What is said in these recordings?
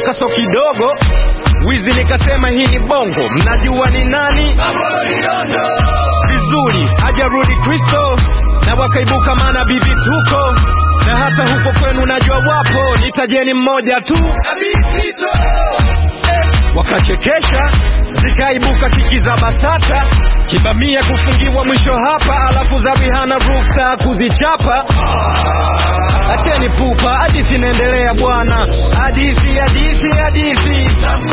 hata so kidogo wizi nikasema hii ni bongo mnajua ni nani vizuri hajarudi kristo na wakaibuka manabii vituko na hata huko kwenu najua wapo nitajeni mmoja tu wakachekesha zikaibuka kiki za basata kibamia kufungiwa mwisho hapa alafu za rihana ruksa kuzichapa acheni pupa hadithi inaendelea bwana hadithi hadithi hadithi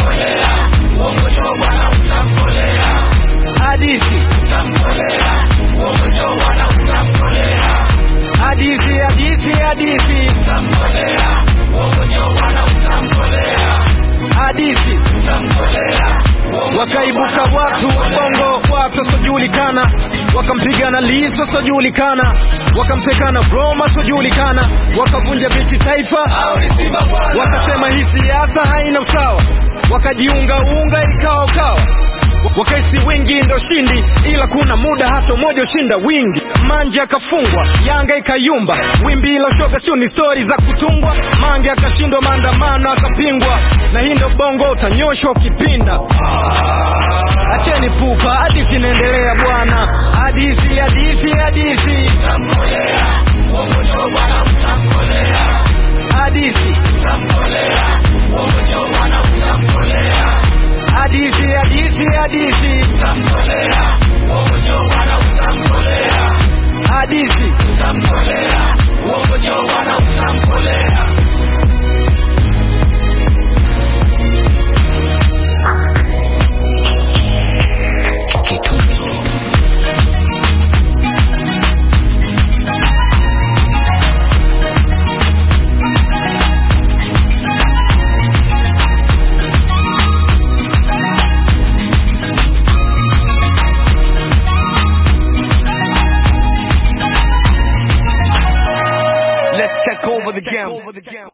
hadithi hadithi hadithi hadithi hadithi wakaibuka watu bongo watu wasiojulikana wakampigana liso wasiojulikana wakamtekana roma wasiojulikana wakavunja viti taifa wakasema hii siasa haina usawa wakajiungaunga ikawa ukawa wakaisi wingi ndo shindi ila kuna muda hata umoja ushinda wingi manje akafungwa yanga ikayumba wimbi ilo shoga sio ni stori za kutungwa mange akashindwa maandamano akapingwa na hii ndo bongo utanyoshwa ukipinda acheni pupa hadithi inaendelea bwana hadithi hadithi hadithi hadithi hadithi hadithi hadithi hadithi Let's take over the game.